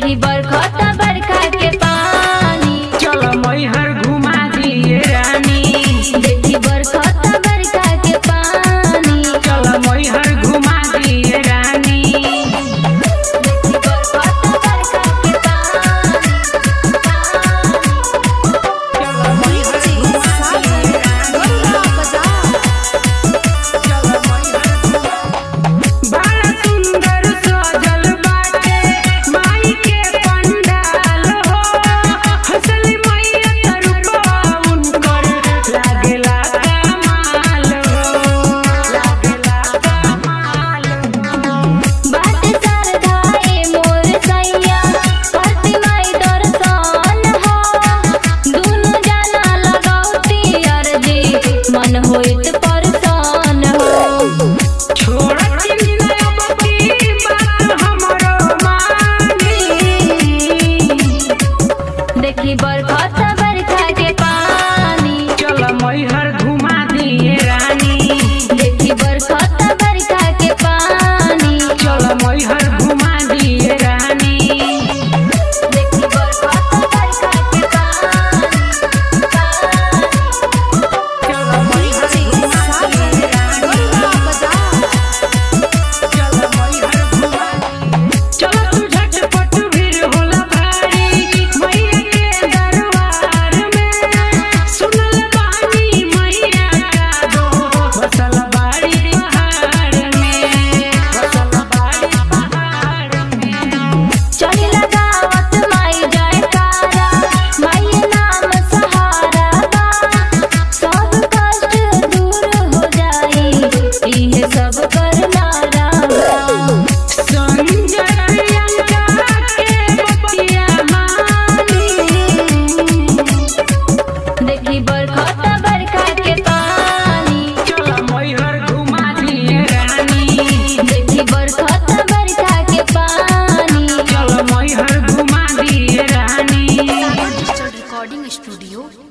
देखी बरखता बरखा के पानी चल मैहर घुमा दिए रानी देखी बरखता बरखा के पानी चल मैहर घुमा दिए रानी देखी बरखता बरखा के पानी चल मैहर घुमा दिए रानी चल मैहर बड़ा सुंदर सजल बाटे माई के पंडाल हो हसली मैया तरुपा उनकर लागेला कमाल हो लागेला कमाल हो बात सरधाए मोर सैया करती माई दर्शन हो दुनु जना लगौती अर्जी मन होइत परसान हो छोड़ चिंता अब की बात हमरो मानी देखी बरखता बरखा के पानी चल मैहर घुमा दिए रानी देखी बरखता बरखा के पानी चल मैहर घुमा दिए रानी देखी बरखता बरखा के पानी चल मैहर घुमा दिए रानी चल मैहर घुमा चल तू झटपट भीड़ होला भारी मैया के दरबार में सुनल बानी मैया का दो बसल बाड़ी पहाड़ में बसल बाड़ी पहाड़ में चढ़ी लगावत माई जयकारा माई नाम सहारा बा सब कष्ट दूर हो जाई इहे सब करनारा बा संजय प्रियंका के बतिया मानी देखी बरखता बरखा के पानी चल मैहर घुमा दिए रानी देखी बरखता बरखा के पानी चल मैहर घुमा दिए रानी डिजिटल रिकॉर्डिंग स्टूडियो